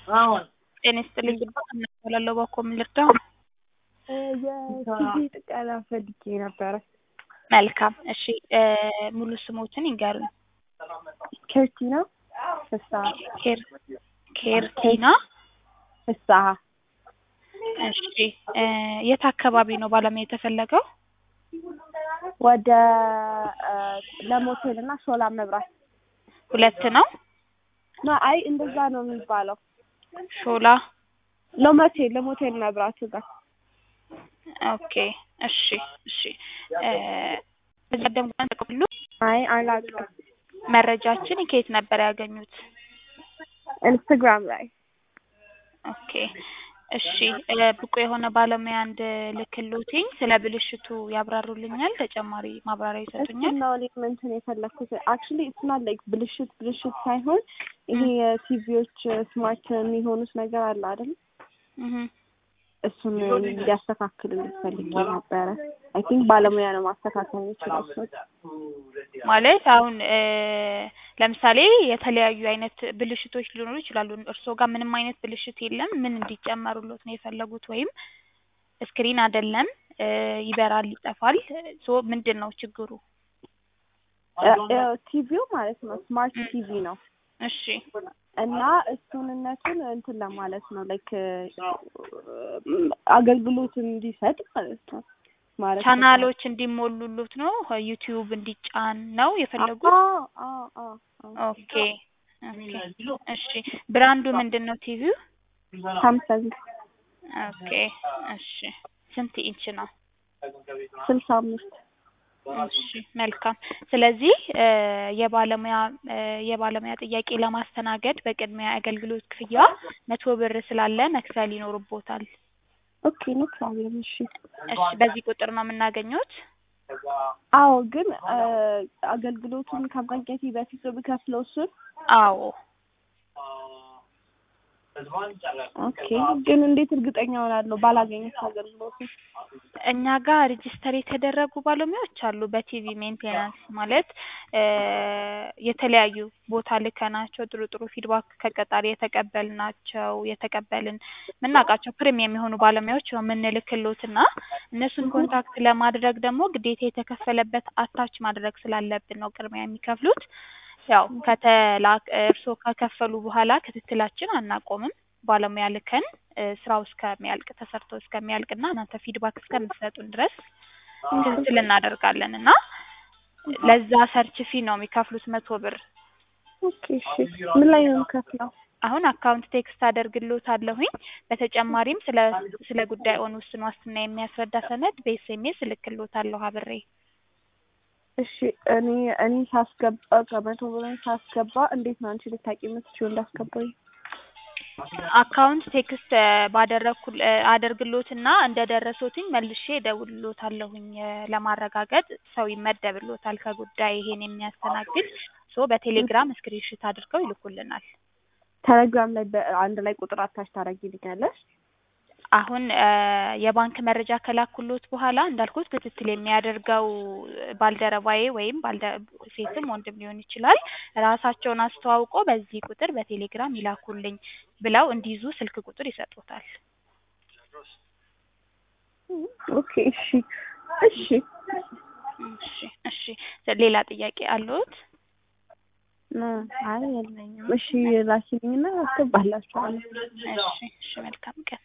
ጤና ይስጥልኝ ግባ እናባላለሁ ባኮ ምን ልርዳው? የቲቪ ጥገና ፈልጌ ነበረ። መልካም እሺ ሙሉ ስሞትን ይንገሩኝ። ኬርቲና ፍስሀ ኬር ኬርቲና ፍስሀ እሺ የት አካባቢ ነው ባለሙያ የተፈለገው? ወደ ለሞቴል እና ሾላ መብራት ሁለት ነው ና አይ እንደዛ ነው የሚባለው። ሾላ ለሞቴል ለሞቴል መብራቱ ጋር ኦኬ እሺ እሺ በቀደም ቀን ተቀብሉ አይ አላውቅም። መረጃችን ከየት ነበር ያገኙት? ኢንስታግራም ላይ ኦኬ እሺ ብቁ የሆነ ባለሙያ እንድልክልዎትኝ ስለ ብልሽቱ ያብራሩልኛል? ተጨማሪ ማብራሪያ ይሰጡኛል? እሱን ነው እኔ እንትን የፈለኩት አክቹሊ ኢትስ ናት ላይክ ብልሽት ብልሽት ሳይሆን ይሄ የቲቪዎች ስማርት የሚሆኑት ነገር አለ አይደል? እህ እሱን እንዲያስተካክልልኝ ፈልጌ ነበረ። አይ ቲንክ ባለሙያ ነው ማስተካከል የሚችለው እሱን። ማለት አሁን ለምሳሌ የተለያዩ አይነት ብልሽቶች ሊኖሩ ይችላሉ። እርስዎ ጋር ምንም አይነት ብልሽት የለም? ምን እንዲጨመሩሎት ነው የፈለጉት? ወይም ስክሪን አይደለም ይበራል፣ ይጠፋል። ሶ ምንድን ነው ችግሩ? ቲቪው ማለት ነው ስማርት ቲቪ ነው እሺ እና እሱንነቱን እንትን ለማለት ነው ላይክ አገልግሎት እንዲሰጥ ማለት ነው ማለት ነው። ቻናሎች እንዲሞሉሉት ነው ዩቲዩብ እንዲጫን ነው የፈለጉት? አዎ አዎ አዎ አዎ። ኦኬ ኦኬ እሺ ብራንዱ ምንድን ነው ቲቪው? ሳምሰንግ ኦኬ እሺ ስንት ኢንች ነው? ስልሳ አምስት እሺ መልካም። ስለዚህ የባለሙያ የባለሙያ ጥያቄ ለማስተናገድ በቅድሚያ አገልግሎት ክፍያ መቶ ብር ስላለ መክፈል ይኖርቦታል። ኦኬ ኖ ፕሮብለም። እሺ እሺ በዚህ ቁጥር ነው የምናገኘውት? አዎ ግን አገልግሎቱን ከማግኘቴ በፊት ነው የምከፍለው እሱን? አዎ ኦኬ ግን እንዴት እርግጠኛ ሆናለሁ ባላገኘት አገልግሎቱን? እኛ ጋር ሬጂስተር የተደረጉ ባለሙያዎች አሉ። በቲቪ ሜንቴናንስ ማለት የተለያዩ ቦታ ልከናቸው ጥሩ ጥሩ ፊድባክ ከቀጣሪ የተቀበልናቸው የተቀበልን የምናውቃቸው ፕሪሚየም የሆኑ ባለሙያዎች ነው የምንልክሎትና እነሱን ኮንታክት ለማድረግ ደግሞ ግዴታ የተከፈለበት አታች ማድረግ ስላለብን ነው ቅድሚያ የሚከፍሉት። ያው ከተላክ እርስዎ ከከፈሉ በኋላ ክትትላችን አናቆምም። ባለሙያ ልከን ስራው እስከሚያልቅ ተሰርቶ እስከሚያልቅና እናንተ ፊድባክ እስከምትሰጡን ድረስ ክትትል እናደርጋለን እና ለዛ ሰርች ፊ ነው የሚከፍሉት መቶ ብር። ኦኬ እሺ ምን ላይ ነው የምከፍለው? አሁን አካውንት ቴክስት አደርግልዎታለሁኝ። በተጨማሪም ስለ ስለ ጉዳይዎን ውስን ዋስትና የሚያስረዳ ሰነድ በኤስኤምኤስ እልክልዎታለሁ አብሬ። እሺ እኔ እኔ ሳስገባ ከመቶ ብር ሳስገባ እንዴት ነው አንቺ ልታውቂ የምትችይው እንዳስገባኝ? አካውንት ቴክስት ባደረግኩ አደርግሎትና እንደደረሶትኝ መልሼ እደውልሎታለሁኝ ለማረጋገጥ ሰው ይመደብሎታል ከጉዳይ ይሄን የሚያስተናግድ ሶ በቴሌግራም ስክሪንሽት አድርገው ይልኩልናል። ቴሌግራም ላይ በአንድ ላይ ቁጥር አታች ታደርጊልኛለሽ? አሁን የባንክ መረጃ ከላኩሎት በኋላ እንዳልኩት ክትትል የሚያደርገው ባልደረባዬ ወይም ሴትም ወንድም ሊሆን ይችላል ራሳቸውን አስተዋውቆ በዚህ ቁጥር በቴሌግራም ይላኩልኝ ብለው እንዲይዙ ስልክ ቁጥር ይሰጡታል። ኦኬ እሺ እሺ እሺ እሺ ሌላ ጥያቄ አለዎት? አይ የለኝም። እሺ ላኪልኝና አስገባላችኋለሁ። እሺ እሺ መልካም ቀን